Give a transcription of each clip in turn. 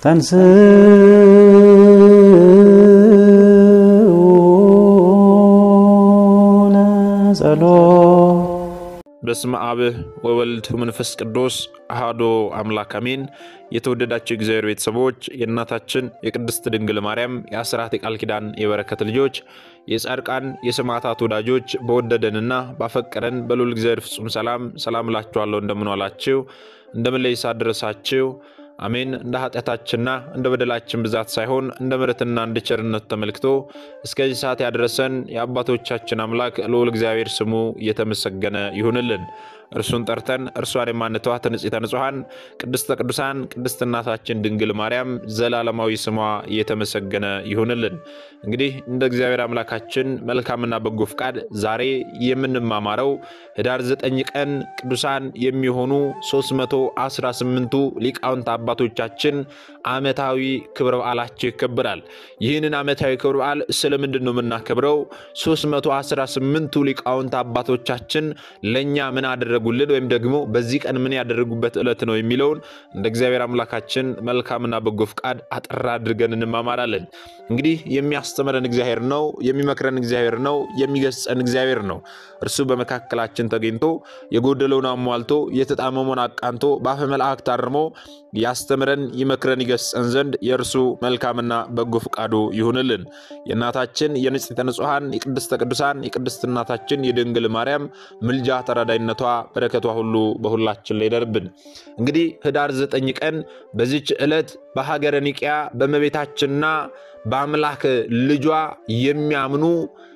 ተንሥኡ ለጸሎት በስመ አብ ወወልድ ወመንፈስ ቅዱስ አሐዱ አምላክ አሜን። የተወደዳቸው እግዚአብሔር ቤተሰቦች የእናታችን የቅድስት ድንግል ማርያም የአስራት የቃል ኪዳን የበረከት ልጆች የጻድቃን የሰማዕታት ወዳጆች በወደደንና ባፈቀረን በልዑል እግዚአብሔር ፍጹም ሰላም ሰላም እላችኋለሁ። እንደምን ዋላችሁ? እንደምን ለይሳ ደረሳችሁ? አሜን። እንደ ኃጢአታችንና እንደ በደላችን ብዛት ሳይሆን እንደ ምሕረትና እንደ ቸርነቱ ተመልክቶ እስከዚህ ሰዓት ያደረሰን የአባቶቻችን አምላክ ልዑል እግዚአብሔር ስሙ እየተመሰገነ ይሁንልን። እርሱን ጠርተን እርሷን የማንተዋት ንጽሕተ ንጹሐን ቅድስተ ቅዱሳን ቅድስት እናታችን ድንግል ማርያም ዘላለማዊ ስሟ እየተመሰገነ ይሁንልን። እንግዲህ እንደ እግዚአብሔር አምላካችን መልካምና በጎ ፍቃድ ዛሬ የምንማማረው ህዳር ዘጠኝ ቀን ቅዱሳን የሚሆኑ 318ቱ ሊቃውንት አባቶቻችን ዓመታዊ ክብረ በዓላቸው ይከበራል። ይህንን ዓመታዊ ክብረ በዓል ስለምንድን ነው የምናከብረው? 318ቱ ሊቃውንት አባቶቻችን ለእኛ ምን አደረጉልን ወይም ደግሞ በዚህ ቀን ምን ያደረጉበት ዕለት ነው የሚለውን እንደ እግዚአብሔር አምላካችን መልካምና በጎ ፍቃድ አጠር አድርገን እንማማራለን። እንግዲህ የሚያስተምረን እግዚአብሔር ነው፣ የሚመክረን እግዚአብሔር ነው፣ የሚገስጸን እግዚአብሔር ነው። እርሱ በመካከላችን ተገኝቶ የጎደለውን አሟልቶ የተጣመመውን አቃንቶ በአፈ መላእክት አርሞ ያስተምረን ይመክረን ይገስጸን ዘንድ የእርሱ መልካምና በጎ ፍቃዱ ይሁንልን። የእናታችን የንጽሕተ ንጹሐን የቅድስተ ቅዱሳን የቅድስት እናታችን የድንግል ማርያም ምልጃ ተራዳይነቷ በረከቷ ሁሉ በሁላችን ላይ ይደርብን። እንግዲህ ህዳር ዘጠኝ ቀን በዚች ዕለት በሀገረ ኒቅያ በእመቤታችንና በአምላክ ልጇ የሚያምኑ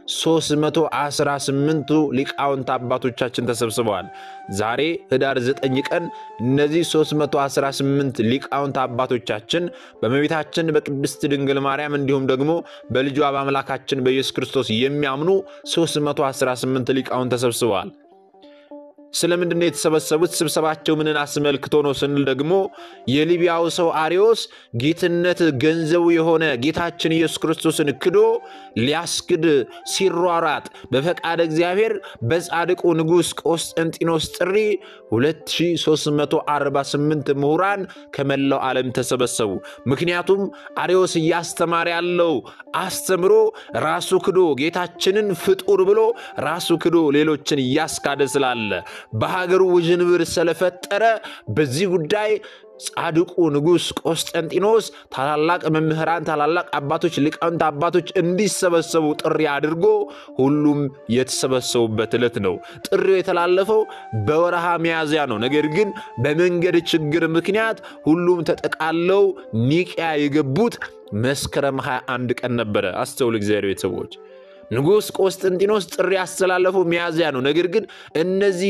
318ቱ ሊቃውንት አባቶቻችን ተሰብስበዋል። ዛሬ ህዳር 9 ቀን እነዚህ 318 ሊቃውንት አባቶቻችን በእመቤታችን በቅድስት ድንግል ማርያም እንዲሁም ደግሞ በልጇ በአምላካችን በኢየሱስ ክርስቶስ የሚያምኑ 318 ሊቃውንት ተሰብስበዋል። ስለምንድን ነው የተሰበሰቡት? ስብሰባቸው ምንን አስመልክቶ ነው ስንል ደግሞ የሊቢያው ሰው አሪዮስ ጌትነት ገንዘቡ የሆነ ጌታችን ኢየሱስ ክርስቶስን ክዶ ሊያስክድ ሲሯሯጥ በፈቃደ እግዚአብሔር በጻድቁ ንጉሥ ቆስጠንጢኖስ ጥሪ 2348 ምሁራን ከመላው ዓለም ተሰበሰቡ። ምክንያቱም አሪዮስ እያስተማረ ያለው አስተምሮ ራሱ ክዶ ጌታችንን ፍጡር ብሎ ራሱ ክዶ ሌሎችን እያስካደ ስላለ በሀገሩ ውዥንብር ስለፈጠረ በዚህ ጉዳይ ጻድቁ ንጉሥ ቆስጠንጢኖስ ታላላቅ መምህራን፣ ታላላቅ አባቶች፣ ሊቃውንት አባቶች እንዲሰበሰቡ ጥሪ አድርጎ ሁሉም የተሰበሰቡበት ዕለት ነው። ጥሪው የተላለፈው በወረሃ ሚያዝያ ነው። ነገር ግን በመንገድ ችግር ምክንያት ሁሉም ተጠቃለው ኒቅያ የገቡት መስከረም 21 ቀን ነበረ። አስተውል እግዚአብሔር ቤተሰቦች ንጉሥ ቆስጠንጢኖስ ጥሪ ያስተላለፈው ሚያዝያ ነው። ነገር ግን እነዚህ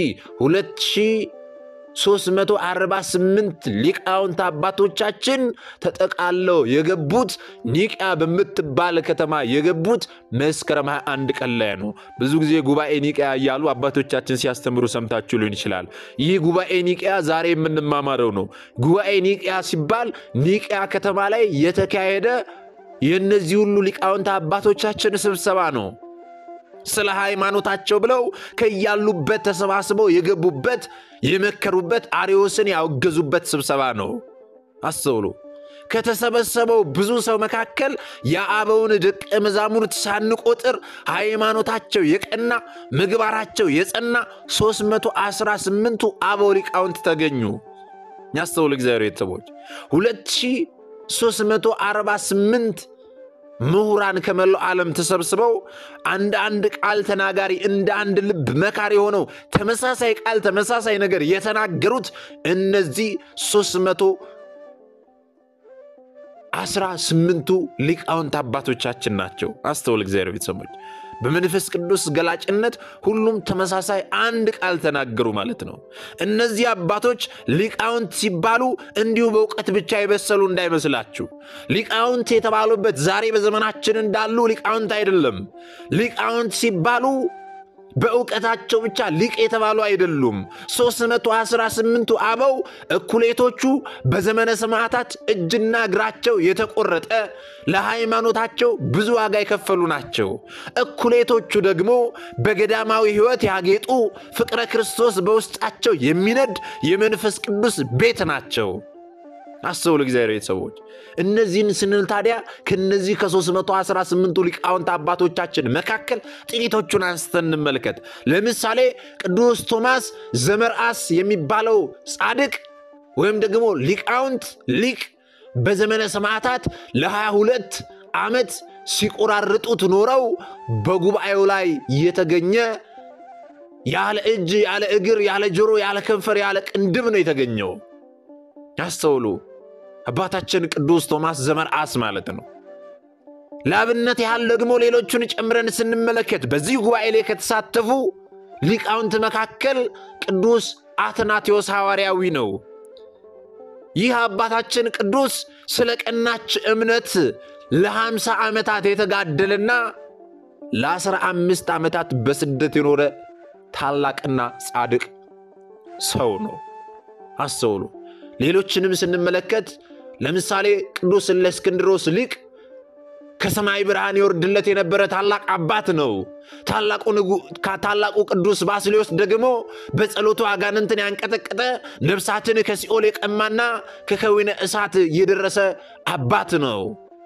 2348 ሊቃውንት አባቶቻችን ተጠቃለው የገቡት ኒቅያ በምትባል ከተማ የገቡት መስከረም 21 ቀን ላይ ነው። ብዙ ጊዜ ጉባኤ ኒቅያ እያሉ አባቶቻችን ሲያስተምሩ ሰምታችሁ ሊሆን ይችላል። ይህ ጉባኤ ኒቅያ ዛሬ የምንማማረው ነው። ጉባኤ ኒቅያ ሲባል ኒቅያ ከተማ ላይ የተካሄደ የእነዚህ ሁሉ ሊቃውንት አባቶቻችን ስብሰባ ነው። ስለ ሃይማኖታቸው ብለው ከያሉበት ተሰባስበው የገቡበት የመከሩበት፣ አርዮስን ያወገዙበት ስብሰባ ነው። አስተውሉ። ከተሰበሰበው ብዙ ሰው መካከል የአበውን ደቀ መዛሙርት ሳንቆጥር ሃይማኖታቸው የቀና ምግባራቸው የጸና 318ቱ አበው ሊቃውንት ተገኙ። ያስተውሉ እግዚአብሔር ቤተሰቦች 2348 ምሁራን ከመላው ዓለም ተሰብስበው አንድ አንድ ቃል ተናጋሪ እንደ አንድ ልብ መካሪ ሆነው ተመሳሳይ ቃል ተመሳሳይ ነገር የተናገሩት እነዚህ 318ቱ ሊቃውንት አባቶቻችን ናቸው። አስተውል እግዚአብሔር ቤተሰቦች በመንፈስ ቅዱስ ገላጭነት ሁሉም ተመሳሳይ አንድ ቃል ተናገሩ ማለት ነው። እነዚህ አባቶች ሊቃውንት ሲባሉ እንዲሁ በእውቀት ብቻ የበሰሉ እንዳይመስላችሁ። ሊቃውንት የተባሉበት ዛሬ በዘመናችን እንዳሉ ሊቃውንት አይደለም። ሊቃውንት ሲባሉ በእውቀታቸው ብቻ ሊቅ የተባሉ አይደሉም። 318ቱ አበው እኩሌቶቹ በዘመነ ሰማዕታት እጅና እግራቸው የተቆረጠ ለሃይማኖታቸው ብዙ ዋጋ የከፈሉ ናቸው። እኩሌቶቹ ደግሞ በገዳማዊ ሕይወት ያጌጡ ፍቅረ ክርስቶስ በውስጣቸው የሚነድ የመንፈስ ቅዱስ ቤት ናቸው። አስተውሉ እግዚአብሔር ቤተሰቦች። እነዚህን ስንል ታዲያ ከነዚህ ከ318ቱ ሊቃውንት አባቶቻችን መካከል ጥቂቶቹን አንስተን እንመልከት። ለምሳሌ ቅዱስ ቶማስ ዘመርአስ የሚባለው ጻድቅ ወይም ደግሞ ሊቃውንት ሊቅ በዘመነ ሰማዕታት ለ22 ዓመት ሲቆራርጡት ኖረው በጉባኤው ላይ የተገኘ ያለ እጅ ያለ እግር ያለ ጆሮ ያለ ከንፈር ያለ ቅንድብ ነው የተገኘው። ያስተውሉ አባታችን ቅዱስ ቶማስ ዘመርአስ ማለት ነው። ለአብነት ያህል ደግሞ ሌሎቹን ጨምረን ስንመለከት በዚህ ጉባኤ ላይ ከተሳተፉ ሊቃውንት መካከል ቅዱስ አትናቴዎስ ሐዋርያዊ ነው። ይህ አባታችን ቅዱስ ስለ ቀናች እምነት ለሃምሳ ዓመታት የተጋደለና ለአስራ አምስት ዓመታት በስደት የኖረ ታላቅና ጻድቅ ሰው ነው። አስተውሉ። ሌሎችንም ስንመለከት ለምሳሌ ቅዱስ እለእስክንድሮስ ሊቅ ከሰማይ ብርሃን ይወርድለት የነበረ ታላቅ አባት ነው። ታላቁ ቅዱስ ባስልዮስ ደግሞ በጸሎቱ አጋንንትን ያንቀጠቀጠ ነፍሳትን ከሲኦል የቀማና ከከዊነ እሳት የደረሰ አባት ነው።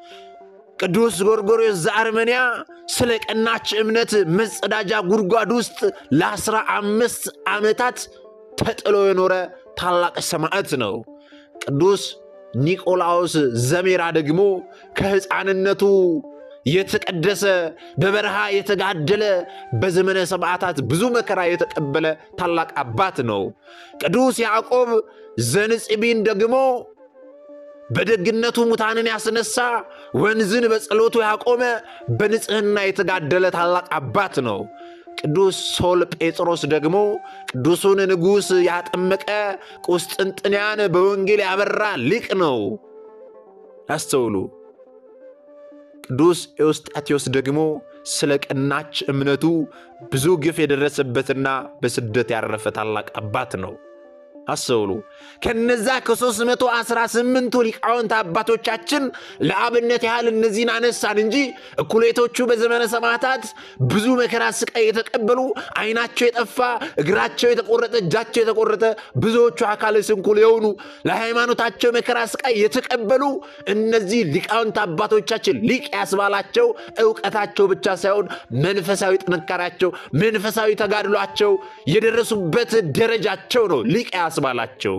ቅዱስ ጎርጎርዮስ ዘአርመንያ ስለ ቀናች እምነት መጸዳጃ ጉድጓድ ውስጥ ለአስራ አምስት ዓመታት ተጥሎ የኖረ ታላቅ ሰማዕት ነው። ቅዱስ ኒቆላዎስ ዘሜራ ደግሞ ከሕፃንነቱ የተቀደሰ በበረሃ የተጋደለ በዘመነ ሰማዕታት ብዙ መከራ የተቀበለ ታላቅ አባት ነው። ቅዱስ ያዕቆብ ዘንጽቢን ደግሞ በደግነቱ ሙታንን ያስነሳ ወንዝን በጸሎቱ ያቆመ በንጽሕና የተጋደለ ታላቅ አባት ነው። ቅዱስ ሶል ጴጥሮስ ደግሞ ቅዱሱን ንጉሥ ያጠመቀ ቁስጥንጥንያን በወንጌል ያበራ ሊቅ ነው። ያስተውሉ። ቅዱስ ኤዎስጣቴዎስ ደግሞ ስለ ቀናች እምነቱ ብዙ ግፍ የደረሰበትና በስደት ያረፈ ታላቅ አባት ነው። አስተውሉ። ከነዛ ከ318ቱ ሊቃውንት አባቶቻችን ለአብነት ያህል እነዚህን አነሳን እንጂ እኩሌቶቹ በዘመነ ሰማዕታት ብዙ መከራ ስቃይ የተቀበሉ ዓይናቸው የጠፋ እግራቸው የተቆረጠ እጃቸው የተቆረጠ ብዙዎቹ አካለ ስንኩል የሆኑ ለሃይማኖታቸው መከራ ስቃይ የተቀበሉ እነዚህ ሊቃውንት አባቶቻችን ሊቅ ያስባላቸው እውቀታቸው ብቻ ሳይሆን መንፈሳዊ ጥንካሬያቸው፣ መንፈሳዊ ተጋድሏቸው የደረሱበት ደረጃቸው ነው ሊቅ ያስባላቸው።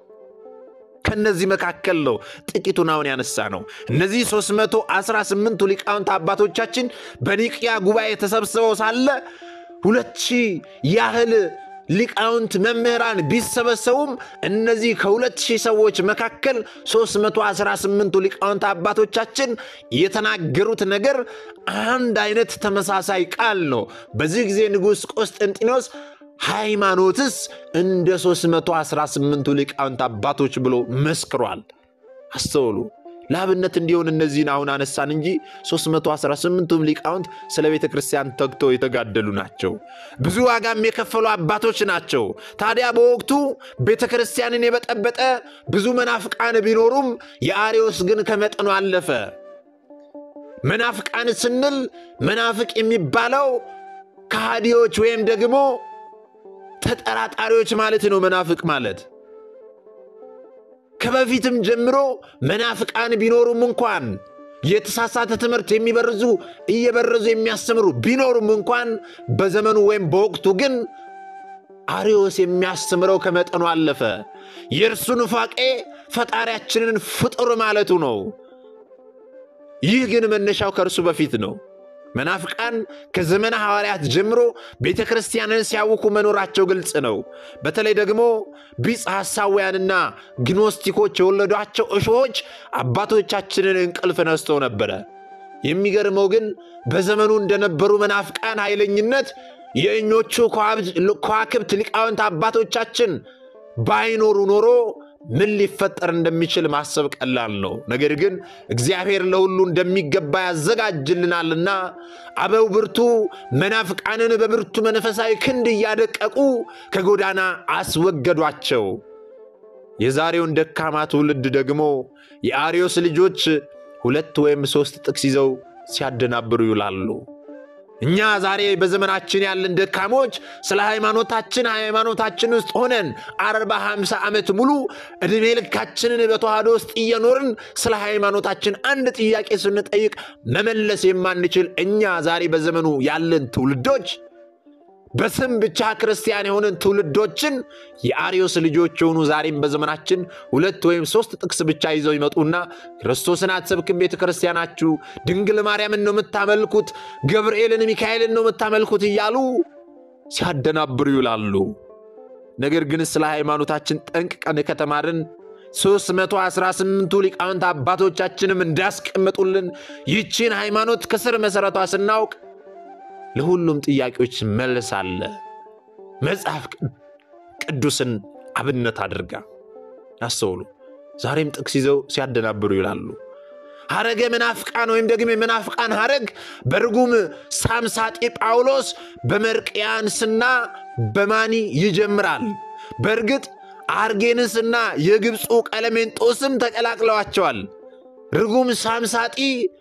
ከነዚህ መካከል ነው ጥቂቱን አሁን ያነሳ ነው። እነዚህ 318ቱ ሊቃውንት አባቶቻችን በኒቅያ ጉባኤ ተሰብስበው ሳለ ሁለት ሺህ ያህል ሊቃውንት መምህራን ቢሰበሰቡም እነዚህ ከሁለት ሺህ ሰዎች መካከል 318ቱ ሊቃውንት አባቶቻችን የተናገሩት ነገር አንድ አይነት ተመሳሳይ ቃል ነው። በዚህ ጊዜ ንጉሥ ቆስጠንጢኖስ ሃይማኖትስ እንደ 318ቱ ሊቃውንት አባቶች ብሎ መስክሯል። አስተውሉ። ለአብነት እንዲሆን እነዚህን አሁን አነሳን እንጂ 318ቱም ሊቃውንት ስለ ቤተ ክርስቲያን ተግተው የተጋደሉ ናቸው። ብዙ ዋጋም የከፈሉ አባቶች ናቸው። ታዲያ በወቅቱ ቤተ ክርስቲያንን የበጠበጠ ብዙ መናፍቃን ቢኖሩም የአርዮስ ግን ከመጠኑ አለፈ። መናፍቃን ስንል መናፍቅ የሚባለው ከሃዲዎች ወይም ደግሞ ተጠራጣሪዎች ማለት ነው። መናፍቅ ማለት ከበፊትም ጀምሮ መናፍቃን ቢኖሩም እንኳን የተሳሳተ ትምህርት የሚበርዙ እየበረዙ የሚያስተምሩ ቢኖሩም እንኳን በዘመኑ ወይም በወቅቱ ግን አርዮስ የሚያስተምረው ከመጠኑ አለፈ። የእርሱ ኑፋቄ ፈጣሪያችንን ፍጡር ማለቱ ነው። ይህ ግን መነሻው ከእርሱ በፊት ነው። መናፍቃን ከዘመነ ሐዋርያት ጀምሮ ቤተ ክርስቲያንን ሲያውኩ መኖራቸው ግልጽ ነው። በተለይ ደግሞ ቢጽ ሐሳውያንና ግኖስቲኮች የወለዷቸው እሾሆች አባቶቻችንን እንቅልፍ ነስተው ነበረ። የሚገርመው ግን በዘመኑ እንደነበሩ መናፍቃን ኃይለኝነት የእኞቹ ከዋክብት ሊቃውንት አባቶቻችን ባይኖሩ ኖሮ ምን ሊፈጠር እንደሚችል ማሰብ ቀላል ነው። ነገር ግን እግዚአብሔር ለሁሉ እንደሚገባ ያዘጋጅልናልና አበው ብርቱ መናፍቃንን በብርቱ መንፈሳዊ ክንድ እያደቀቁ ከጎዳና አስወገዷቸው። የዛሬውን ደካማ ትውልድ ደግሞ የአርዮስ ልጆች ሁለት ወይም ሦስት ጥቅስ ይዘው ሲያደናብሩ ይውላሉ። እኛ ዛሬ በዘመናችን ያለን ደካሞች ስለ ሃይማኖታችን ሃይማኖታችን ውስጥ ሆነን አርባ ሃምሳ ዓመት ሙሉ ዕድሜ ልካችንን በተዋህዶ ውስጥ እየኖርን ስለ ሃይማኖታችን አንድ ጥያቄ ስንጠይቅ መመለስ የማንችል እኛ ዛሬ በዘመኑ ያለን ትውልዶች በስም ብቻ ክርስቲያን የሆንን ትውልዶችን የአርዮስ ልጆች የሆኑ ዛሬም በዘመናችን ሁለት ወይም ሶስት ጥቅስ ብቻ ይዘው ይመጡና ክርስቶስን አትሰብክም ቤተ ክርስቲያናችሁ፣ ድንግል ማርያምን ነው የምታመልኩት፣ ገብርኤልን ሚካኤልን ነው የምታመልኩት እያሉ ሲያደናብሩ ይውላሉ። ነገር ግን ስለ ሃይማኖታችን ጠንቅቀን ከተማርን 318ቱ ሊቃውንት አባቶቻችንም እንዳስቀመጡልን ይቺን ሃይማኖት ከስር መሠረቷ ስናውቅ ለሁሉም ጥያቄዎች መልስ አለ። መጽሐፍ ቅዱስን አብነት አድርጋ ያስተውሉ። ዛሬም ጥቅስ ይዘው ሲያደናብሩ ይላሉ። ሐረገ መናፍቃን ወይም ደግሞ የመናፍቃን ሐረግ በርጉም ሳምሳጤ ጳውሎስ በመርቅያንስና በማኒ ይጀምራል። በእርግጥ አርጌንስና የግብፁ ቀለሜንጦስም ተቀላቅለዋቸዋል። ርጉም ሳምሳጢ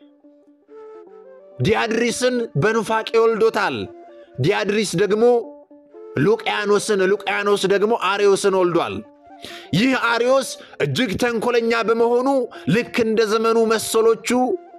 ዲያድሪስን በኑፋቄ ወልዶታል። ዲያድሪስ ደግሞ ሉቅያኖስን፣ ሉቅያኖስ ደግሞ አርዮስን ወልዷል። ይህ አርዮስ እጅግ ተንኮለኛ በመሆኑ ልክ እንደ ዘመኑ መሰሎቹ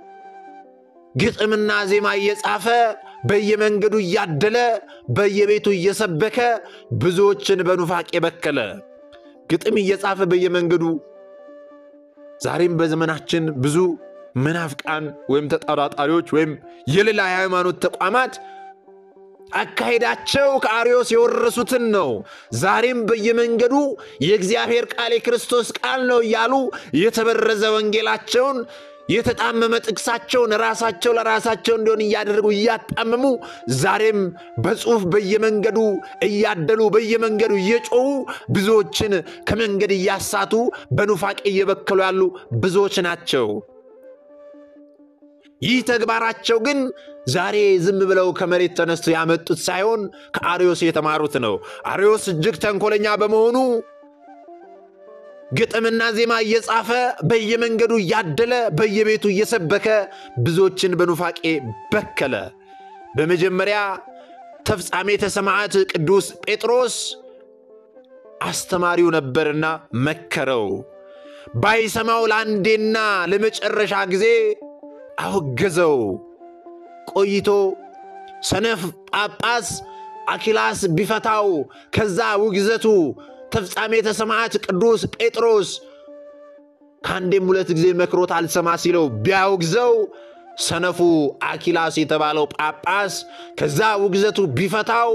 ግጥምና ዜማ እየጻፈ በየመንገዱ እያደለ በየቤቱ እየሰበከ ብዙዎችን በኑፋቄ በከለ። ግጥም እየጻፈ በየመንገዱ ዛሬም በዘመናችን ብዙ መናፍቃን ወይም ተጠራጣሪዎች ወይም የሌላ የሃይማኖት ተቋማት አካሄዳቸው ከአርዮስ የወረሱትን ነው። ዛሬም በየመንገዱ የእግዚአብሔር ቃል የክርስቶስ ቃል ነው እያሉ የተበረዘ ወንጌላቸውን የተጣመመ ጥቅሳቸውን ራሳቸው ለራሳቸው እንዲሆን እያደረጉ እያጣመሙ ዛሬም በጽሁፍ በየመንገዱ እያደሉ በየመንገዱ እየጮሁ ብዙዎችን ከመንገድ እያሳቱ በኑፋቄ እየበከሉ ያሉ ብዙዎች ናቸው። ይህ ተግባራቸው ግን ዛሬ ዝም ብለው ከመሬት ተነስተው ያመጡት ሳይሆን ከአርዮስ የተማሩት ነው። አርዮስ እጅግ ተንኮለኛ በመሆኑ ግጥምና ዜማ እየጻፈ በየመንገዱ እያደለ በየቤቱ እየሰበከ ብዙዎችን በኑፋቄ በከለ። በመጀመሪያ ተፍጻሜተ ሰማዕት ቅዱስ ጴጥሮስ አስተማሪው ነበርና መከረው። ባይሰማው ለአንዴና ለመጨረሻ ጊዜ አወገዘው። ቆይቶ ሰነፍ ጳጳስ አኪላስ ቢፈታው ከዛ ውግዘቱ ተፍጻሜተ ሰማዕት ቅዱስ ጴጥሮስ ከአንዴም ሁለት ጊዜ መክሮት አልሰማ ሲለው ቢያውግዘው ሰነፉ አኪላስ የተባለው ጳጳስ ከዛ ውግዘቱ ቢፈታው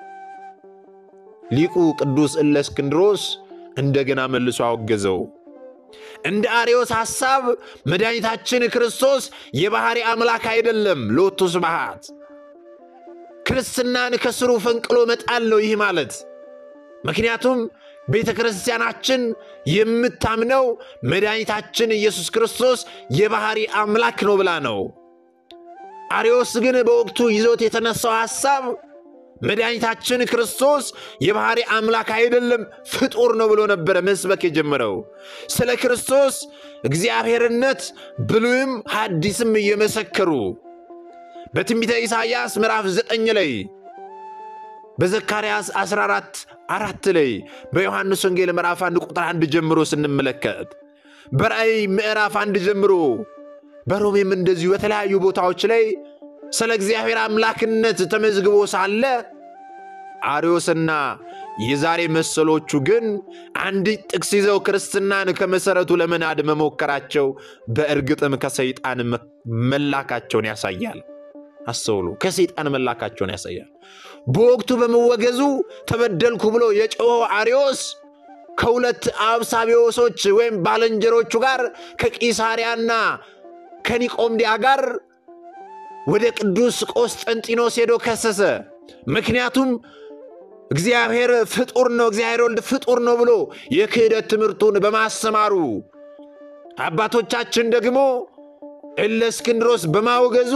ሊቁ ቅዱስ እለእስክንድሮስ እንደገና መልሶ አወገዘው። እንደ አርዮስ ሐሳብ መድኃኒታችን ክርስቶስ የባሕሪ አምላክ አይደለም። ሎቱ ስብሐት ክርስትናን ከስሩ ፈንቅሎ መጣል ነው ይህ ማለት። ምክንያቱም ቤተ ክርስቲያናችን የምታምነው መድኃኒታችን ኢየሱስ ክርስቶስ የባሕሪ አምላክ ነው ብላ ነው። አርዮስ ግን በወቅቱ ይዞት የተነሳው ሐሳብ መድኃኒታችን ክርስቶስ የባሕሪ አምላክ አይደለም ፍጡር ነው ብሎ ነበረ መስበክ የጀመረው። ስለ ክርስቶስ እግዚአብሔርነት ብሉይም ሐዲስም እየመሰከሩ በትንቢተ ኢሳይያስ ምዕራፍ 9 ላይ በዘካርያስ 14 አራት ላይ በዮሐንስ ወንጌል ምዕራፍ 1 ቁጥር 1 ጀምሮ ስንመለከት በራእይ ምዕራፍ 1 ጀምሮ በሮሜም እንደዚሁ በተለያዩ ቦታዎች ላይ ስለ እግዚአብሔር አምላክነት ተመዝግቦ ሳለ አርዮስና የዛሬ መሰሎቹ ግን አንዲት ጥቅስ ይዘው ክርስትናን ከመሠረቱ ለመናድ መሞከራቸው በእርግጥም ከሰይጣን መላካቸውን ያሳያል። አስተውሉ፣ ከሰይጣን መላካቸውን ያሳያል። በወቅቱ በመወገዙ ተበደልኩ ብሎ የጮኸው አርዮስ ከሁለት አብሳቢዎሶች ወይም ባልንጀሮቹ ጋር ከቂሳሪያና ከኒቆምዲያ ጋር ወደ ቅዱስ ቆስጠንጢኖስ ሄዶ ከሰሰ። ምክንያቱም እግዚአብሔር ፍጡር ነው፣ እግዚአብሔር ወልድ ፍጡር ነው ብሎ የክህደት ትምህርቱን በማስተማሩ አባቶቻችን ደግሞ እለእስክንድሮስ በማውገዙ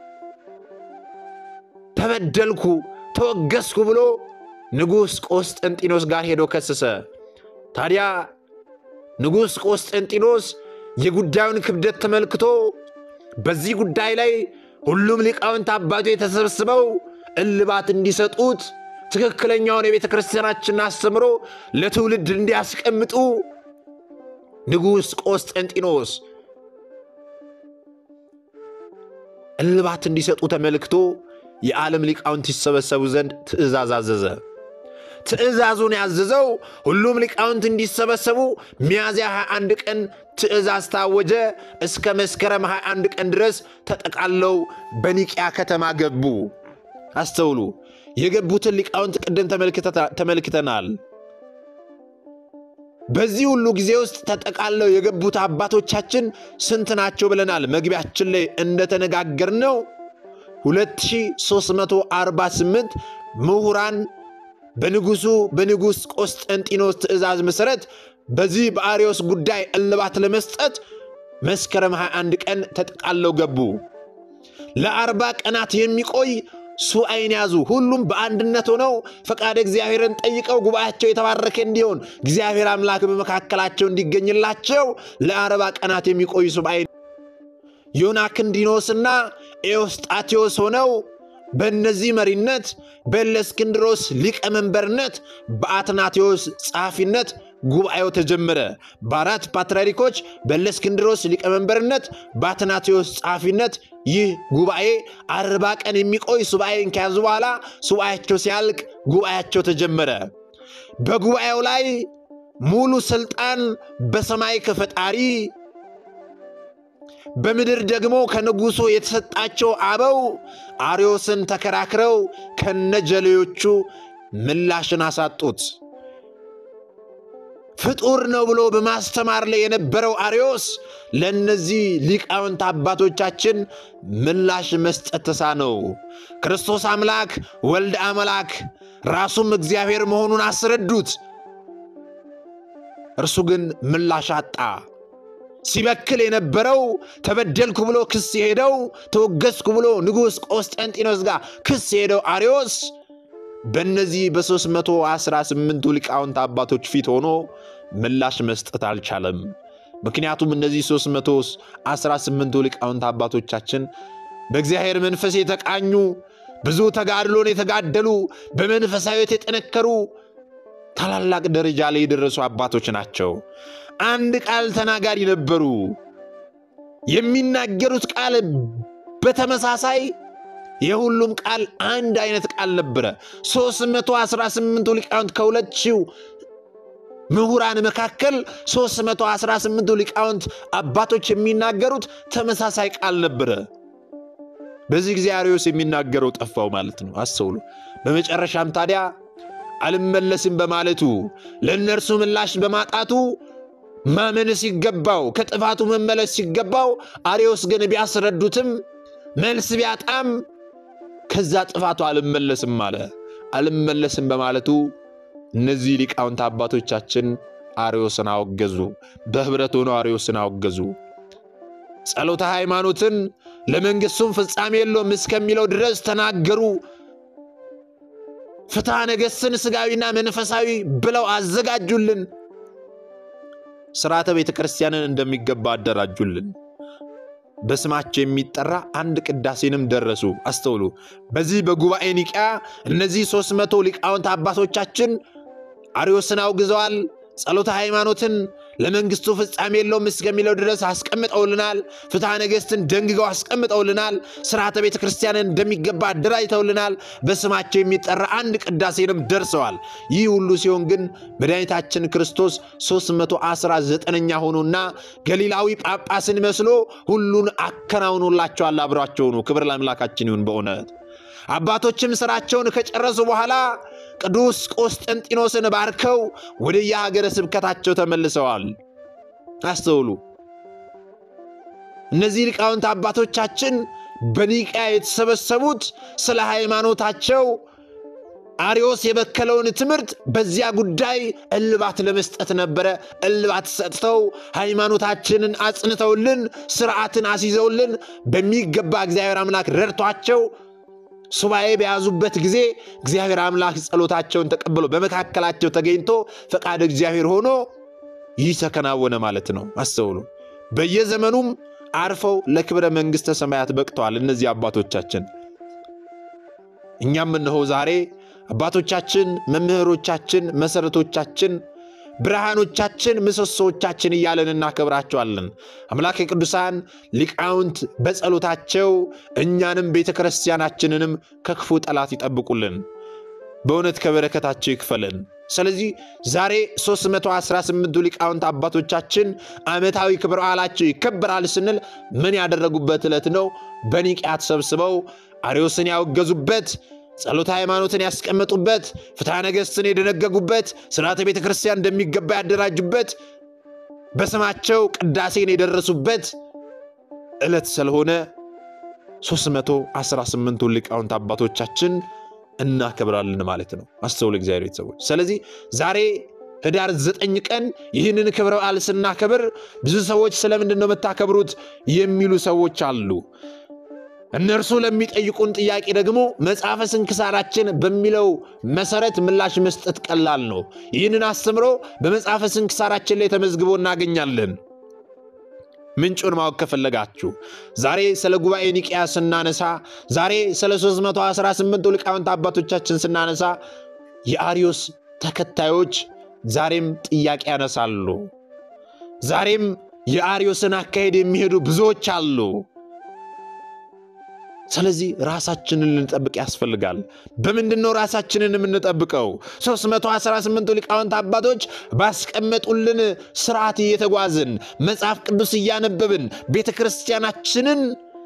ተበደልኩ፣ ተወገዝኩ ብሎ ንጉሥ ቆስጠንጢኖስ ጋር ሄዶ ከሰሰ። ታዲያ ንጉሥ ቆስጠንጢኖስ የጉዳዩን ክብደት ተመልክቶ በዚህ ጉዳይ ላይ ሁሉም ሊቃውንት አባቶች የተሰብስበው እልባት እንዲሰጡት ትክክለኛውን የቤተ ክርስቲያናችንን አስተምሮ ለትውልድ እንዲያስቀምጡ ንጉሥ ቆስጠንጢኖስ እልባት እንዲሰጡ ተመልክቶ የዓለም ሊቃውንት ይሰበሰቡ ዘንድ ትእዛዝ አዘዘ። ትእዛዙን ያዘዘው ሁሉም ሊቃውንት እንዲሰበሰቡ ሚያዝያ 21 ቀን ትእዛዝ ታወጀ። እስከ መስከረም 21 ቀን ድረስ ተጠቃለው በኒቅያ ከተማ ገቡ። አስተውሉ። የገቡትን ሊቃውንት ቅድም ተመልክተናል። በዚህ ሁሉ ጊዜ ውስጥ ተጠቃለው የገቡት አባቶቻችን ስንት ናቸው ብለናል። መግቢያችን ላይ እንደተነጋገርነው 2348 ምሁራን በንጉሱ በንጉሥ ቆስጠንጢኖስ ትእዛዝ መሠረት በዚህ በአርዮስ ጉዳይ እልባት ለመስጠት መስከረም 21 ቀን ተጠቃለው ገቡ። ለአርባ ቀናት የሚቆይ ሱባዔን ያዙ። ሁሉም በአንድነት ሆነው ፈቃደ እግዚአብሔርን ጠይቀው ጉባኤያቸው የተባረከ እንዲሆን እግዚአብሔር አምላክ በመካከላቸው እንዲገኝላቸው ለአርባ ቀናት የሚቆይ ሱባዔ ዮናክንዲኖስና ኤዎስጣቴዎስ ሆነው በእነዚህ መሪነት በእለእስክንድሮስ ሊቀመንበርነት በአትናቴዎስ ጸሐፊነት ጉባኤው ተጀመረ። በአራት ፓትርያርኮች በእለእስክንድሮስ ሊቀመንበርነት በአትናቴዎስ ጸሐፊነት ይህ ጉባኤ አርባ ቀን የሚቆይ ሱባኤን ከያዙ በኋላ ሱባኤያቸው ሲያልቅ ጉባኤያቸው ተጀመረ። በጉባኤው ላይ ሙሉ ስልጣን በሰማይ ከፈጣሪ በምድር ደግሞ ከንጉሡ የተሰጣቸው አበው አርዮስን ተከራክረው ከነጀሌዎቹ ምላሽን አሳጡት። ፍጡር ነው ብሎ በማስተማር ላይ የነበረው አርዮስ ለእነዚህ ሊቃውንት አባቶቻችን ምላሽ መስጠት ተሳነው። ክርስቶስ አምላክ ወልድ አምላክ ራሱም እግዚአብሔር መሆኑን አስረዱት። እርሱ ግን ምላሽ አጣ። ሲበክል የነበረው ተበደልኩ ብሎ ክስ የሄደው ተወገዝኩ ብሎ ንጉሥ ቆስጠንጢኖስ ጋር ክስ የሄደው አርዮስ በእነዚህ በ318ቱ ሊቃውንት አባቶች ፊት ሆኖ ምላሽ መስጠት አልቻለም። ምክንያቱም እነዚህ 318ቱ ሊቃውንት አባቶቻችን በእግዚአብሔር መንፈስ የተቃኙ ብዙ ተጋድሎን የተጋደሉ በመንፈሳዊት የጠነከሩ ታላላቅ ደረጃ ላይ የደረሱ አባቶች ናቸው። አንድ ቃል ተናጋሪ ነበሩ። የሚናገሩት ቃል በተመሳሳይ የሁሉም ቃል አንድ አይነት ቃል ነበረ። 318ቱ ሊቃውንት ከሁለት ሺው ምሁራን መካከል 318ቱ ሊቃውንት አባቶች የሚናገሩት ተመሳሳይ ቃል ነበረ። በዚህ ጊዜ አርዮስ የሚናገረው ጠፋው ማለት ነው። አስተውሉ። በመጨረሻም ታዲያ አልመለስም በማለቱ ለእነርሱ ምላሽ በማጣቱ ማመን ሲገባው ከጥፋቱ መመለስ ሲገባው አርዮስ ግን ቢያስረዱትም መልስ ቢያጣም ከዛ ጥፋቱ አልመለስም አለ። አልመለስም በማለቱ እነዚህ ሊቃውንት አባቶቻችን አርዮስን አወገዙ። በኅብረት ሆነው አርዮስን አወገዙ። ጸሎተ ሃይማኖትን ለመንግሥቱም ፍጻሜ የለውም እስከሚለው ድረስ ተናገሩ። ፍትሐ ነገሥትን ሥጋዊና መንፈሳዊ ብለው አዘጋጁልን። ሥርዓተ ቤተ ክርስቲያንን እንደሚገባ አደራጁልን። በስማቸው የሚጠራ አንድ ቅዳሴንም ደረሱ። አስተውሉ። በዚህ በጉባኤ ኒቅያ እነዚህ ሦስት መቶ ሊቃውንት አባቶቻችን አርዮስን አውግዘዋል። ጸሎተ ሃይማኖትን ለመንግሥቱ ፍጻሜ የለውም እስከሚለው ድረስ አስቀምጠውልናል። ፍትሐ ነገሥትን ደንግገው አስቀምጠውልናል። ሥርዓተ ቤተ ክርስቲያንን እንደሚገባ አደራጅተውልናል። በስማቸው የሚጠራ አንድ ቅዳሴንም ደርሰዋል። ይህ ሁሉ ሲሆን ግን መድኃኒታችን ክርስቶስ 319ኛ ሆኖና ገሊላዊ ጳጳስን መስሎ ሁሉን አከናውኖላቸዋል። አብሯቸው ነው። ክብር ለአምላካችን ይሁን። በእውነት አባቶችም ሥራቸውን ከጨረሱ በኋላ ቅዱስ ቆስጠንጢኖስን ባርከው ወደ የሀገረ ስብከታቸው ተመልሰዋል። አስተውሉ። እነዚህ ሊቃውንት አባቶቻችን በኒቅያ የተሰበሰቡት ስለ ሃይማኖታቸው አርዮስ የበከለውን ትምህርት በዚያ ጉዳይ እልባት ለመስጠት ነበረ። እልባት ሰጥተው ሃይማኖታችንን አጽንተውልን ስርዓትን አስይዘውልን በሚገባ እግዚአብሔር አምላክ ረድቷቸው ሱባኤ በያዙበት ጊዜ እግዚአብሔር አምላክ ጸሎታቸውን ተቀብሎ በመካከላቸው ተገኝቶ ፈቃድ እግዚአብሔር ሆኖ ይህ ተከናወነ ማለት ነው። አስተውሉ። በየዘመኑም አርፈው ለክብረ መንግሥተ ሰማያት በቅተዋል። እነዚህ አባቶቻችን እኛም እነሆ ዛሬ አባቶቻችን፣ መምህሮቻችን፣ መሠረቶቻችን፣ ብርሃኖቻችን፣ ምሰሶዎቻችን እያለን እናከብራቸዋለን። አምላክ የቅዱሳን ሊቃውንት በጸሎታቸው እኛንም ቤተ ክርስቲያናችንንም ከክፉ ጠላት ይጠብቁልን፣ በእውነት ከበረከታቸው ይክፈለን። ስለዚህ ዛሬ 318ቱ ሊቃውንት አባቶቻችን ዓመታዊ ክብረ በዓላቸው ይከበራል ስንል ምን ያደረጉበት ዕለት ነው? በኒቅያ ተሰብስበው አርዮስን ያወገዙበት ጸሎተ ሃይማኖትን ያስቀመጡበት ፍትሐ ነገሥትን የደነገጉበት ስርዓተ ቤተ ክርስቲያን እንደሚገባ ያደራጁበት በስማቸው ቅዳሴን የደረሱበት ዕለት ስለሆነ 318ቱ ሊቃውንት አባቶቻችን እናከብራለን ማለት ነው። አስተውል እግዚአብሔር ቤተሰቦች። ስለዚህ ዛሬ ህዳር ዘጠኝ ቀን ይህንን ክብረ በዓል ስናከብር ብዙ ሰዎች ስለምንድን ነው የምታከብሩት የሚሉ ሰዎች አሉ። እነርሱ ለሚጠይቁን ጥያቄ ደግሞ መጽሐፈ ስንክሳራችን በሚለው መሰረት ምላሽ መስጠት ቀላል ነው። ይህንን አስተምሮ በመጽሐፈ ስንክሳራችን ላይ ተመዝግቦ እናገኛለን። ምንጩን ማወቅ ከፈለጋችሁ ዛሬ ስለ ጉባኤ ኒቅያ ስናነሳ፣ ዛሬ ስለ 318 ሊቃውንት አባቶቻችን ስናነሳ የአርዮስ ተከታዮች ዛሬም ጥያቄ ያነሳሉ። ዛሬም የአርዮስን አካሄድ የሚሄዱ ብዙዎች አሉ። ስለዚህ ራሳችንን ልንጠብቅ ያስፈልጋል። በምንድን ነው ራሳችንን የምንጠብቀው? 318ቱ ሊቃውንት አባቶች ባስቀመጡልን ስርዓት እየተጓዝን መጽሐፍ ቅዱስ እያነበብን ቤተ ክርስቲያናችንን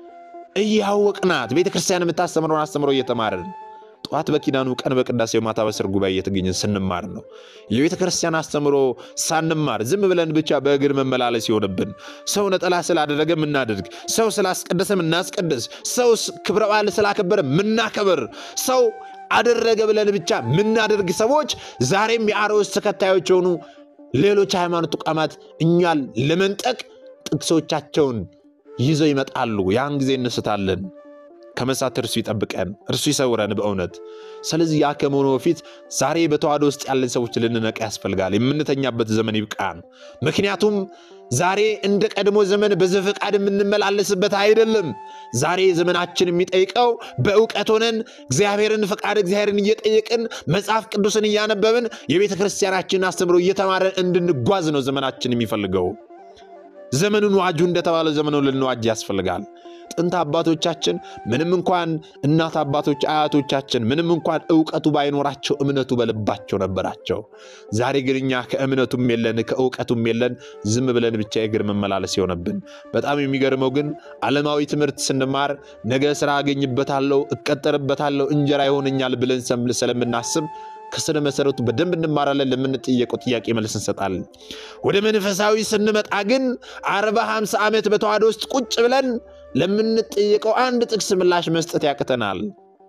እያወቅናት ቤተ ክርስቲያን የምታስተምረውን አስተምሮ እየተማርን ጠዋት በኪዳኑ ቀን በቅዳሴው ማታ በስር ጉባኤ እየተገኘን ስንማር ነው። የቤተ ክርስቲያን አስተምሮ ሳንማር ዝም ብለን ብቻ በእግር መመላለስ ይሆንብን። ሰው ነጠላ ስላደረገ ምናደርግ፣ ሰው ስላስቀደሰ ምናስቀድስ፣ ሰው ክብረ በዓል ስላከበረ ምናከብር፣ ሰው አደረገ ብለን ብቻ ምናደርግ ሰዎች ዛሬም የአርዮስ ተከታዮች የሆኑ ሌሎች ሃይማኖት ተቋማት እኛን ለመንጠቅ ጥቅሶቻቸውን ይዘው ይመጣሉ። ያን ጊዜ እንስታለን። ከመሳት እርሱ ይጠብቀን፣ እርሱ ይሰውረን በእውነት። ስለዚህ ያ ከመሆኑ በፊት ዛሬ በተዋህዶ ውስጥ ያለን ሰዎች ልንነቃ ያስፈልጋል። የምንተኛበት ዘመን ይብቃን። ምክንያቱም ዛሬ እንደ ቀድሞ ዘመን በዘፈቃድ የምንመላለስበት አይደለም። ዛሬ ዘመናችን የሚጠይቀው በእውቀት ሆነን እግዚአብሔርን ፈቃድ እግዚአብሔርን እየጠየቅን መጽሐፍ ቅዱስን እያነበብን የቤተ ክርስቲያናችንን አስተምሮ እየተማረን እንድንጓዝ ነው ዘመናችን የሚፈልገው። ዘመኑን ዋጁ እንደተባለ ዘመኑን ልንዋጅ ያስፈልጋል። ጥንት አባቶቻችን ምንም እንኳን እናት አባቶች አያቶቻችን ምንም እንኳን እውቀቱ ባይኖራቸው እምነቱ በልባቸው ነበራቸው። ዛሬ ግን እኛ ከእምነቱም የለን ከእውቀቱም የለን ዝም ብለን ብቻ የእግር መመላለስ የሆነብን። በጣም የሚገርመው ግን ዓለማዊ ትምህርት ስንማር ነገ ስራ አገኝበታለሁ፣ እቀጠርበታለሁ፣ እንጀራ ይሆነኛል ብለን ስለምናስብ ከስረ መሰረቱ በደንብ እንማራለን። ለምንጠየቀው ጥያቄ መልስ እንሰጣለን። ወደ መንፈሳዊ ስንመጣ ግን አርባ ሃምሳ ዓመት በተዋህዶ ውስጥ ቁጭ ብለን ለምንጠየቀው አንድ ጥቅስ ምላሽ መስጠት ያቅተናል።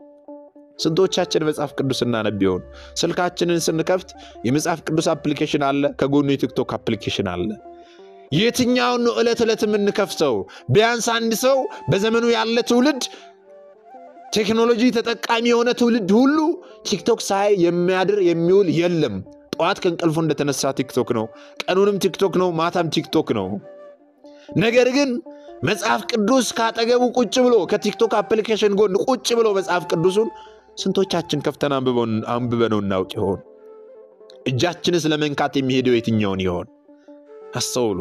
ስንቶቻችን መጽሐፍ ቅዱስ እናነብ ይሆን? ስልካችንን ስንከፍት የመጽሐፍ ቅዱስ አፕሊኬሽን አለ፣ ከጎኑ የቲክቶክ አፕሊኬሽን አለ። የትኛውን ነው ዕለት ዕለት የምንከፍተው? ቢያንስ አንድ ሰው በዘመኑ ያለ ትውልድ ቴክኖሎጂ ተጠቃሚ የሆነ ትውልድ ሁሉ ቲክቶክ ሳይ የሚያድር የሚውል የለም። ጠዋት ከእንቅልፉ እንደተነሳ ቲክቶክ ነው፣ ቀኑንም ቲክቶክ ነው፣ ማታም ቲክቶክ ነው። ነገር ግን መጽሐፍ ቅዱስ ካጠገቡ ቁጭ ብሎ ከቲክቶክ አፕሊኬሽን ጎን ቁጭ ብሎ መጽሐፍ ቅዱሱን ስንቶቻችን ከፍተን አንብበነው እናውቅ ይሆን? እጃችንስ ለመንካት የሚሄደው የትኛውን ይሆን? አስተውሉ።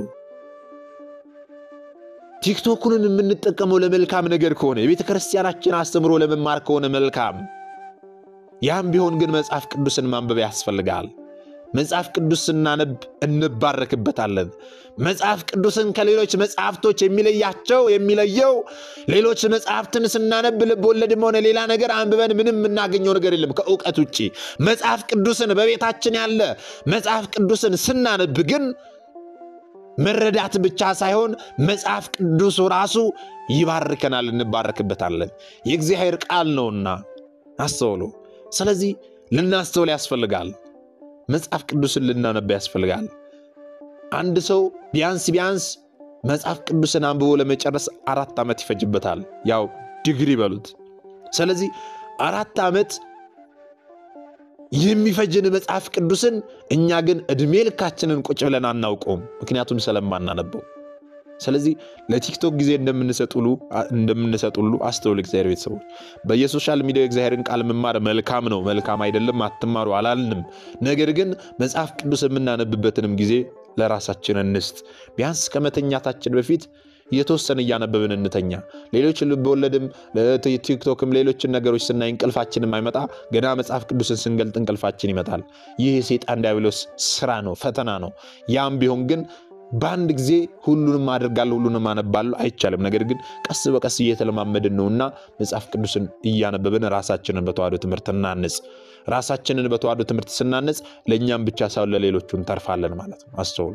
ቲክቶኩንን የምንጠቀመው ለመልካም ነገር ከሆነ የቤተ ክርስቲያናችን አስተምሮ ለመማር ከሆነ መልካም። ያም ቢሆን ግን መጽሐፍ ቅዱስን ማንበብ ያስፈልጋል። መጽሐፍ ቅዱስ ስናነብ እንባረክበታለን። መጽሐፍ ቅዱስን ከሌሎች መጽሐፍቶች የሚለያቸው የሚለየው ሌሎች መጽሐፍትን ስናነብ ልብ ወለድም ሆነ ሌላ ነገር አንብበን ምንም የምናገኘው ነገር የለም ከእውቀት ውጭ። መጽሐፍ ቅዱስን በቤታችን ያለ መጽሐፍ ቅዱስን ስናነብ ግን መረዳት ብቻ ሳይሆን መጽሐፍ ቅዱሱ ራሱ ይባርከናል፣ እንባረክበታለን። የእግዚአብሔር ቃል ነውና አስተውሉ። ስለዚህ ልናስተውል ያስፈልጋል። መጽሐፍ ቅዱስን ልናነባ ያስፈልጋል። አንድ ሰው ቢያንስ ቢያንስ መጽሐፍ ቅዱስን አንብቦ ለመጨረስ አራት ዓመት ይፈጅበታል። ያው ዲግሪ በሉት። ስለዚህ አራት ዓመት የሚፈጅን መጽሐፍ ቅዱስን እኛ ግን ዕድሜ ልካችንን ቁጭ ብለን አናውቀውም፣ ምክንያቱም ስለማናነበው። ስለዚህ ለቲክቶክ ጊዜ እንደምንሰጥ ሁሉ አስተውል። እግዚአብሔር ቤተሰቦች በየሶሻል ሚዲያ እግዚአብሔርን ቃል መማር መልካም ነው፣ መልካም አይደለም አትማሩ አላልንም። ነገር ግን መጽሐፍ ቅዱስ የምናነብበትንም ጊዜ ለራሳችን እንስጥ። ቢያንስ ከመተኛታችን በፊት የተወሰነ እያነበብን እንተኛ። ሌሎች ልብወለድም ቲክቶክም ሌሎችን ነገሮች ስናይ እንቅልፋችን አይመጣ ገና መጽሐፍ ቅዱስን ስንገልጥ እንቅልፋችን ይመጣል። ይህ የሴጣን ዲያብሎስ ስራ ነው፣ ፈተና ነው። ያም ቢሆን ግን በአንድ ጊዜ ሁሉንም አደርጋለሁ ሁሉንም አነባለሁ አይቻልም። ነገር ግን ቀስ በቀስ እየተለማመድን ነውና መጽሐፍ ቅዱስን እያነበብን ራሳችንን በተዋህዶ ትምህርት እናንጽ። ራሳችንን በተዋህዶ ትምህርት ስናንጽ ለእኛም ብቻ ሳይሆን ለሌሎቹ እንተርፋለን ማለት ነው። አስተውሉ።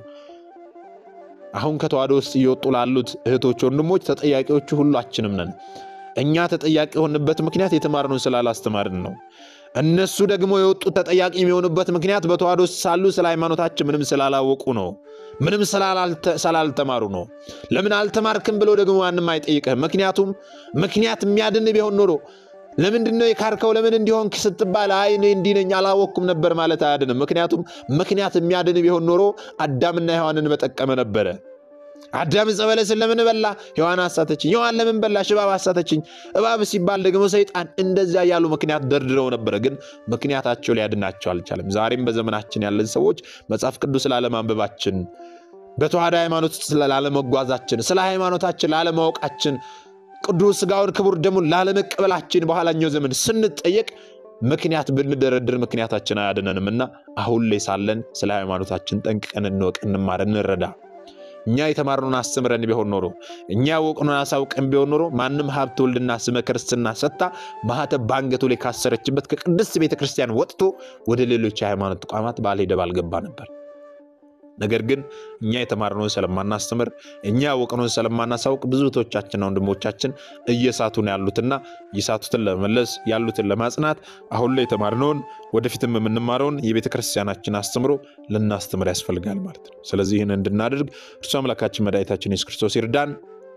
አሁን ከተዋህዶ ውስጥ እየወጡ ላሉት እህቶች፣ ወንድሞች ተጠያቂዎቹ ሁላችንም ነን። እኛ ተጠያቂ የሆንበት ምክንያት የተማርነውን ስላላስተማርን ነው። እነሱ ደግሞ የወጡት ተጠያቂ የሚሆኑበት ምክንያት በተዋህዶ ውስጥ ሳሉ ስለ ሃይማኖታችን ምንም ስላላወቁ ነው። ምንም ስላልተማሩ ነው። ለምን አልተማርክም ብሎ ደግሞ ማንም አይጠይቅህም። ምክንያቱም ምክንያት የሚያድን ቢሆን ኖሮ ለምንድን ነው የካርከው? ለምን እንዲሆን ስትባል አይ እኔ እንዲህ ነኝ አላወቅኩም ነበር ማለት አያድንም። ምክንያቱም ምክንያት የሚያድን ቢሆን ኖሮ አዳምና ሔዋንን በጠቀመ ነበረ። አዳም ዕፀ በለስን ለምን በላ? ሔዋን አሳተችኝ። ሔዋን ለምን በላሽ? እባብ አሳተችኝ። እባብ ሲባል ደግሞ ሰይጣን። እንደዚያ ያሉ ምክንያት ደርድረው ነበረ፣ ግን ምክንያታቸው ሊያድናቸው አልቻለም። ዛሬም በዘመናችን ያለን ሰዎች መጽሐፍ ቅዱስ ላለማንበባችን፣ በተዋህዶ ሃይማኖት ውስጥ ላለመጓዛችን፣ ስለ ሃይማኖታችን ላለማወቃችን ቅዱስ ሥጋውን ክቡር ደሙን ላለመቀበላችን በኋላኛው ዘመን ስንጠየቅ ምክንያት ብንደረድር ምክንያታችን አያድነንም እና አሁን ላይ ሳለን ስለ ሃይማኖታችን ጠንቅቀን እንወቅ፣ እንማር፣ እንረዳ። እኛ የተማርነውን አስተምረን ቢሆን ኖሮ እኛ ያወቅነውን አሳውቀን ቢሆን ኖሮ ማንም ሀብተ ወልድና ስመ ክርስትና ሰጥታ ማኅተብ በአንገቱ ላይ ካሰረችበት ከቅድስት ቤተ ክርስቲያን ወጥቶ ወደ ሌሎች የሃይማኖት ተቋማት ባልሄደ ባልገባ ነበር። ነገር ግን እኛ የተማርነውን ስለማናስተምር እኛ ያወቅነውን ስለማናሳውቅ ብዙ እህቶቻችንና ወንድሞቻችን እየሳቱ ነው ያሉትና የሳቱትን ለመመለስ ያሉትን ለማጽናት አሁን ላይ የተማርነውን ወደፊትም የምንማረውን የቤተ ክርስቲያናችን አስተምሮ ልናስተምር ያስፈልጋል ማለት ነው። ስለዚህ ይህን እንድናደርግ እርሱ አምላካችን መድኃኒታችን ኢየሱስ ክርስቶስ ይርዳን።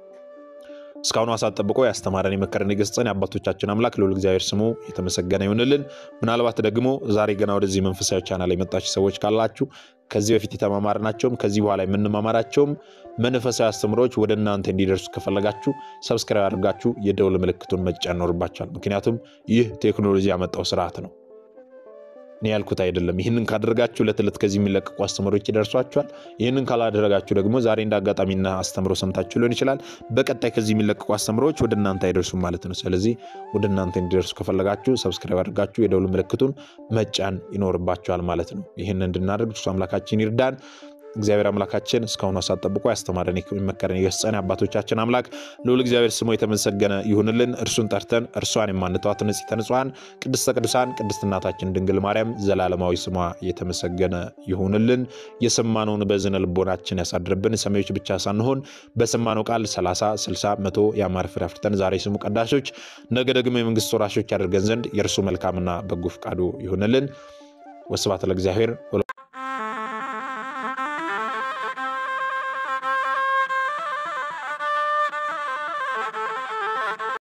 እስካሁኑ ሰዓት ጠብቆ ያስተማረን የመከረን የገሰጸን የአባቶቻችን አምላክ ልዑል እግዚአብሔር ስሙ የተመሰገነ ይሁንልን። ምናልባት ደግሞ ዛሬ ገና ወደዚህ መንፈሳዊ ቻናል የመጣችሁ ሰዎች ካላችሁ ከዚህ በፊት የተማማርናቸውም ከዚህ በኋላ የምንማማራቸውም መንፈሳዊ አስተምሮች ወደ እናንተ እንዲደርሱ ከፈለጋችሁ ሰብስክራይብ አድርጋችሁ የደውል ምልክቱን መጫን ይኖርባችኋል። ምክንያቱም ይህ ቴክኖሎጂ ያመጣው ስርዓት ነው። እኔ ያልኩት አይደለም። ይህንን ካደረጋችሁ ዕለት ዕለት ከዚህ የሚለቀቁ አስተምሮች ይደርሷችኋል። ይህንን ካላደረጋችሁ ደግሞ ዛሬ እንደ አጋጣሚና አስተምሮ ሰምታችሁ ሊሆን ይችላል። በቀጣይ ከዚህ የሚለቀቁ አስተምሮች ወደ እናንተ አይደርሱም ማለት ነው። ስለዚህ ወደ እናንተ እንዲደርሱ ከፈለጋችሁ ሰብስክራይብ አድርጋችሁ የደውል ምልክቱን መጫን ይኖርባችኋል ማለት ነው። ይህን እንድናደርግ እሱ አምላካችን ይርዳን። እግዚአብሔር አምላካችን እስካሁኑ ሰዓት ጠብቆ ያስተማረን የመከረን የገሰጸን አባቶቻችን አምላክ ልዑል እግዚአብሔር ስሙ የተመሰገነ ይሁንልን። እርሱን ጠርተን እርሷን የማንተዋት ንጽሕተ ንጹሐን ቅድስተ ቅዱሳን ቅድስት እናታችን ድንግል ማርያም ዘላለማዊ ስሟ የተመሰገነ ይሁንልን። የሰማነውን በዝነ ልቦናችን ያሳድርብን። ሰሚዎች ብቻ ሳንሆን በሰማነው ቃል 30፣ 60፣ መቶ የአማረ ፍሬ አፍርተን ዛሬ ስሙ ቀዳሾች ነገ ደግሞ የመንግስት ወራሾች ያደርገን ዘንድ የእርሱ መልካምና በጎ ፈቃዱ ይሁንልን። ወስብሐት ለእግዚአብሔር።